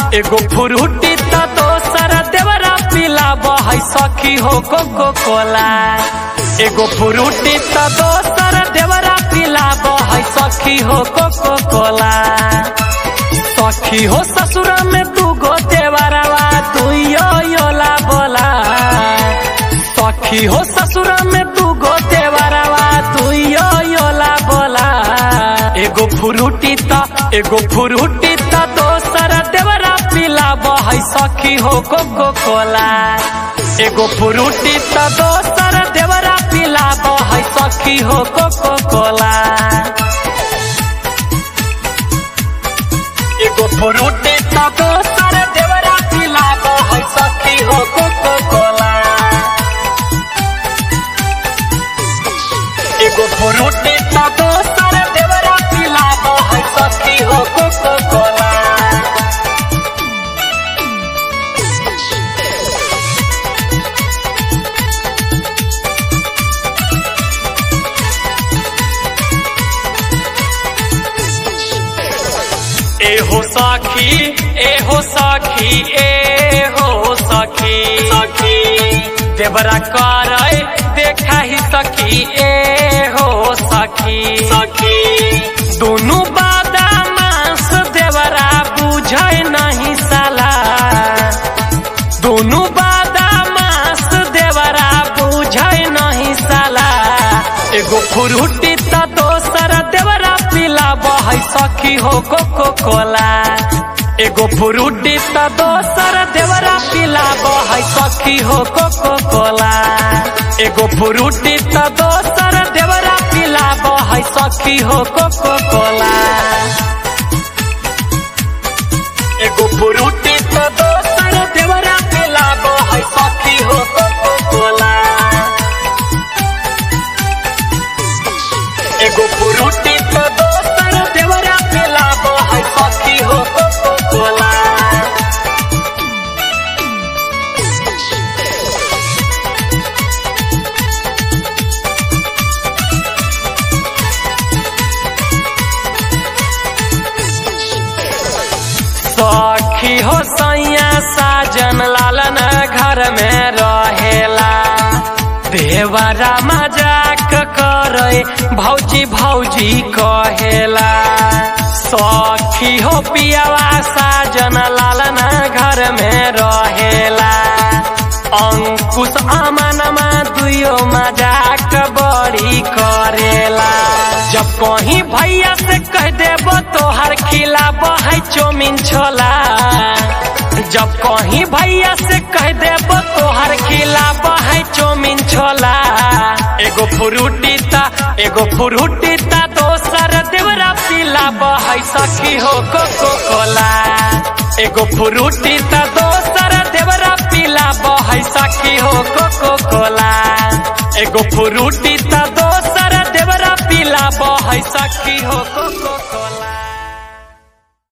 एगो फ्रूटी त दोसर देवरा पिलाब है सखी हो कोको कोला एगो फ्रूटी त दोसर देवरा पिलाब है सखी हो कोको कोला सखी हो ससुर में तू गो देवरवा तू यो योला बोला सखी हो ससुर में तू गो देवरवा तू यो योला बोला एगो फ्रूटी त एगो फ्रूटी त दोसर देवरा पिलाब है सखी हो कोको कोला एगो फ्रूटी त दोसर देवरा पिलाब है सखी हो कोको कोला एगो फ्रूटी त दोसर देवरा पिलाब है सखी हो कोको कोला एगो फ्रूटी त दोसर देवरा पिलाब है सखी हो कोको कोला एहो सखी एहो सखी एहो सखी सखी देवरा करे देखा ही सखी एहो सखी सखी दोनों बादा मांस देवरा बुझे नहीं साला दोनों बादा मांस देवरा बुझे नहीं साला एगो फ्रूटी त दोसर देवरा पिलाब है सखी हो कोको कोला एगो फ्रूटी त दोसर देवरा पिलाब है सखी हो कोको कोला एगो फ्रूटी त दोसर देवरा पिलाब है सखी हो कोको कोला एगो फ्रूटी त दोसर देवरा पिलाब है सखी हो कोको कोला एगो फ्रूटी त दोसर देवरा पिलाब है सखी हो कोको कोला सखी हो सैया साजन लालन घर में रहेला देवरा मजाक करे भौजी भौजी कहेला सखी हो पियावा साजन लालन घर में रहेला अंकुश अमनमा दुयो मजाक बड़ी करेला जब कहीं भैया से कह देबो तोहर खिलाब है चौमिन छोला जब कहीं भैया से कह देबो तोहर खिलाब है चौमिन छोला एगो फ्रूटी ता एगो फ्रूटी ता दोसर देवरा पिलाब है सखी हो कोको कोला एगो फ्रूटी ता दोसर देवरा पिलाब है सखी हो कोको कोला एगो फ्रूटी त दोसर देवरा पिलाब है सखी हो कोको कोला